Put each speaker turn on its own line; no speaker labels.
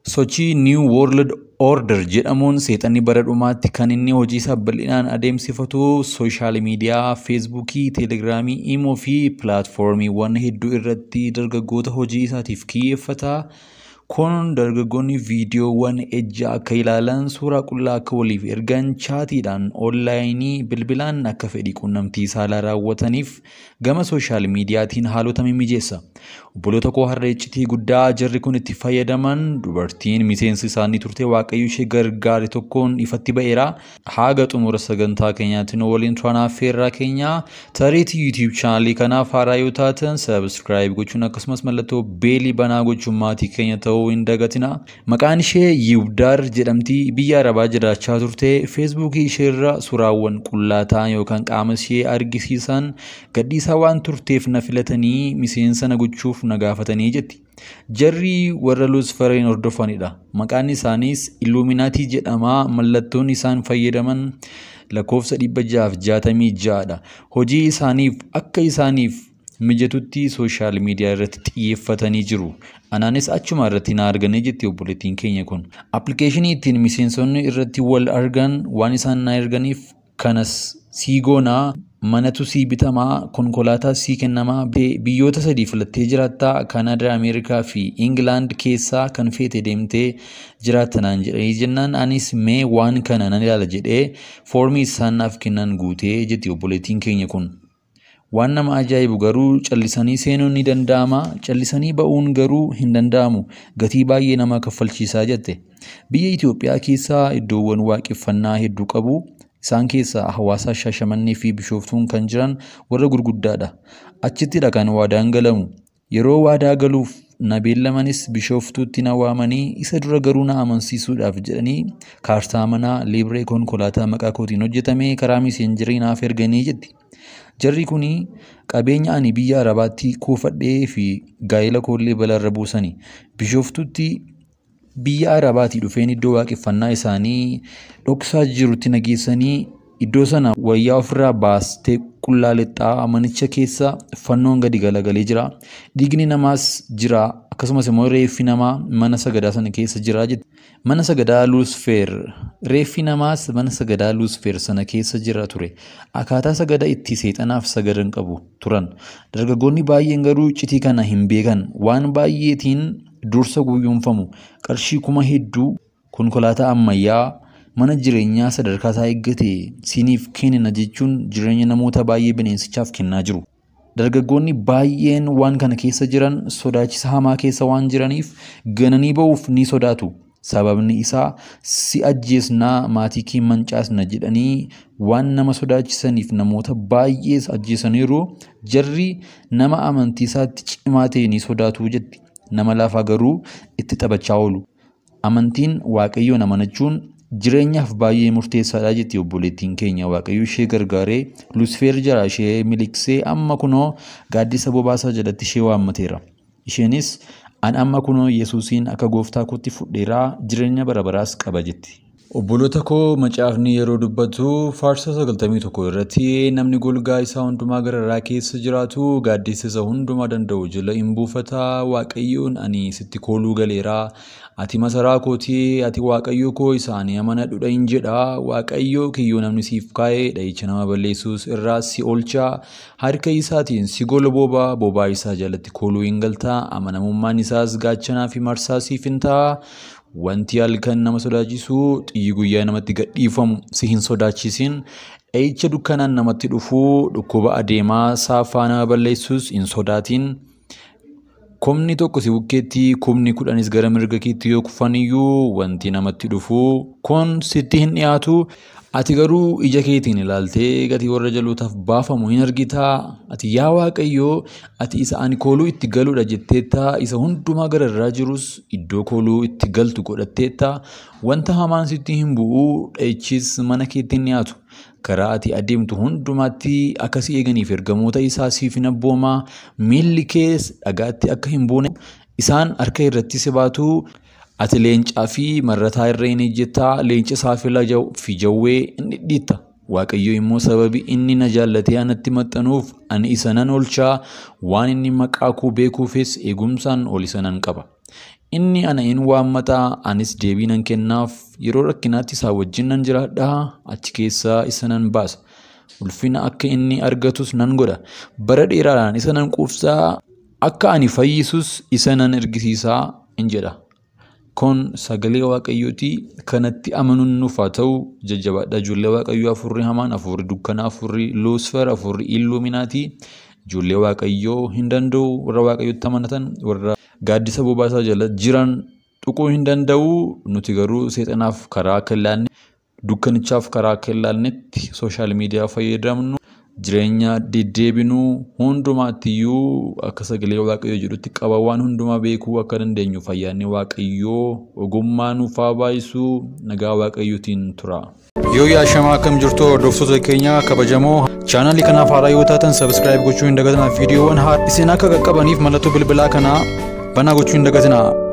Sochii New World Order jedhamuun seexanni bara dhumaatti kan inni hojii isaa bal'inaan adeemsifatu sooshaal miidiyaa, feesbuukii, teelegiraamii, iimoo fi pilaatfoormiiwwan hedduu irratti dargaggoota hojii isaatiif kiyyeeffata. Kun dargaggoonni viidiyoowwan ejja akka ilaalan, suuraa qullaa akka waliif ergan, chaatiidhaan, onlaayinii, bilbilaan akka fedhii quunnamtii saalaa raawwataniif gama sooshaal miidiyaatiin haalota mimmijeessa. Obboloota koo har'a iccitii guddaa jarri kun itti fayyadaman dubartiin miseensi isaanii turte waaqayyo ishee gargaare tokkoon ifatti ba'eera. Haga xumura sagantaa keenyaatti nu waliin turaan affeerraa keenya tariitii yuutiyuub chaanalii kanaaf haaraa yoo taatan sabskiraayib gochuun akkasumas mallattoo beelii banaa gochuun maatii keenya ta'uu hin dagatina. Maqaan ishee Yiwdaar jedhamti biyya Arabaa jiraachaa turte feesbuukii isheerra suuraawwan qullaa ta'an yookaan qaama ishee argisiisan gadhiisaa waan turteef na filatanii miseensa na gochuuf na gaafatanii jetti. Jarri warra Luusferiin hordofanidha. Maqaan isaaniis Illuuminaatii jedhama. Mallattoon isaan fayyadaman lakkoofsa dhibba jahaaf jaatamii ja'adha. Hojii isaaniif akka isaaniif mijatutti sooshaal miidiyaa irratti xiyyeeffatanii jiru. Anaanis achuma irratti na arganii jetti obboleettiin keenya kun. Appilikeeshinii ittiin miseensonni irratti wal argan waan isaan na erganiif kanas sii goonaa manatu sii bitamaa konkolaataa sii kennamaa biyyoota sadii filattee jiraattaa kaanadaa ameerikaa fi ingilaand keessaa kan feete deemtee jiraattanaan jedhanii jennaan anis mee waan kana nan ilaala jedhee foormii isaan naaf kennan guutee jetti obboleettiin keenya kun. Waan nama ajaa'ibu garuu callisanii seenuun ni danda'ama. Callisanii ba'uun garuu hin danda'amu. Gatii baay'ee nama kaffalchiisaa jette. Biyya Itoophiyaa keessaa iddoowwan waaqeffannaa hedduu qabu. Isaan keessaa hawaasa Shaashamannee fi Bishooftuun kan jiran warra gurguddaadha. Achittidha kan waadaan galamu. Yeroo waadaa galuuf na beellamanis Bishooftuutti na waamanii isa dura garuu na amansiisuudhaaf jedhanii kaartaa manaa liibree konkolaataa maqaa kootiin hojjetame karaa miseenjarii naaf erganii jetti. Jarri kun qabeenya ani biyya Arabaatti kuufadhee fi gaa'ela koollee balaarra buusani. Bishooftuutti biyya Arabaatii dhufeen iddoo waaqeffannaa isaanii dhoksaa jirutti nageessanii iddoo sana wayyaa ofirraa baastee qullaa lixxaa manicha keessa fannoon gadi galagalee jira. Dhiigni namaas jira. Akkasumas immoo reeffi namaa mana sagadaa sana keessa jira jetti. Mana sagadaa Luusfeer reeffi namaas mana sagadaa Luusfeer sana keessa jira ture. Akkaataa sagada itti seexanaaf sagadan qabu turan. Dargaggoonni baay'een garuu iccitii kana hin beekan. Waan baay'eetiin dursa guyyuunfamu. Qarshii kuma hedduu konkolaataa ammayyaa mana jireenyaa sadarkaa isaa eeggate siiniif kennina jechuun jireenya namoota baay'ee bineensichaaf kennaa jiru. Dargaggoonni baay'een waan kana keessa jiran sodaachisa hamaa keessa waan jiraniif gananii ba'uuf ni sodaatu. Sababni isaa si ajjeesnaa maatii kee mancaasna jedhanii waan nama sodaachisaniif namoota baay'ees ajjeesaniiru jarri nama amantii isaatti cimaa ta'e ni sodaatu jetti. Nama lafaa garuu itti taphachaa oolu. Amantiin waaqayyoon amanachuun jireenyaaf baay'ee murteessaadha jetti obboleettiin keenya waaqayyo ishee gargaaree Luusfeer jala ishee miliqsee amma kunoo gaaddisa bobaasaa jalatti ishee waammateera. Isheenis an amma kunoo Yesuusiin akka gooftaa kootti fudheeraa jireenya bara baraas qaba jetti. Obboloota koo macaafni yeroo dubbatu faarsa sagaltamii tokko irratti namni golgaa isaa hundumaa gararaa keessa jiraatu gaaddisa isa hundumaa danda'u jala hin buufata waaqayyoon ani sitti kooluu galeeraa ati masaraa kootii ati waaqayyo koo isaanii amanadhudha hin jedha waaqayyo kiyyoo namni siif kaa'ee dha'icha nama balleessuus irraa si oolcha harka isaatiin si gola boobaa boobaa isaa jalatti kooluu hin galta amanamummaan isaas gaachanaa fi marsaa siif hin ta'a Wanti halkan nama sodaachisu xiyyi guyyaa namatti gadhiifamu si hin sodaachisin. Dha'icha dukkanaan namatti dhufu dhukkuba adeemaa saafaa nama balleessus hin sodaatin. Kumni tokko si bukkeetti kumni kudhanis gara mirga keetti yoo kufaniyyuu wanti namatti dhufu kun sitti hin dhiyaatu. Ati garuu ija keetiin ilaaltee gatii warra jalootaaf baafamu hin argitaa. Ati yaa Waaqayyoo ati isa ani kooluu itti galudha jetteetta. Isa hundumaa gararraa jirus iddoo kooluu itti galtu godhatteetta. Wanta hamaan sitti hin bu'u dha'ichis mana keetti hin dhiyaatu. Karaa ati adeemtu hundumaatti akka si eeganiif ergamoota isaa siif hin abboomaa. Miilli kees dhagaatti akka hin buune isaan harka irratti si baatu. Ati leencaa fi marrataa irra hin ejjettaa leenca saafela fi jawwee hin dhidhiitta. Waaqayyo immoo sababii inni na jaallatee anatti maxxanuuf ani isa nan oolchaa waan inni maqaa koo beekuufis eegumsaan ol isa nan qaba. inni ana in waammataa anis deebii nan kennaaf yeroo rakkinaatti isaa wajjin nan jiraadhaa achi keessaa isa nan baasa ulfina akka inni argatus nan godha bara dheeraadhaan isa nan quufsaa akka ani fayyisus isa nan ergisiisaa in jedha kun sagalee waaqayyooti kanatti amanuun nuuf haa ta'u jajjabaadha ijoollee waaqayyoo afurri hamaan afurri dukkanaa afurri luusfer afurri illuuminaatii ijoollee waaqayyoo hin danda'u warra waaqayyotti amanatan warra gaaddisa bobaasaa jala jiran tuquu hin danda'u nuti garuu seexanaaf karaa akka ilaalne dukkanichaaf karaa akka ilaalnetti sooshaal miidiyaa fayyadamnu jireenya deddeebinuu hundumaattiyyuu akka sagalee waaqayyoo jedhutti qaba waan hundumaa beekuu akka dandeenyu fayyaanni waaqayyoo ogummaa nuuf haa baay'isuu nagaa waaqayyootiin tura. Yoo yaashamaa akkam jirtu hordoftoota keenya kabajamoo chaanalii kanaaf haaraa yoo taatan sabiskiraayib gochuu hin dagatinaa viidiyoowwan haa isin akka qaqqabaniif mallattoo bilbilaa kanaa banaa gochuu hin dagatinaa.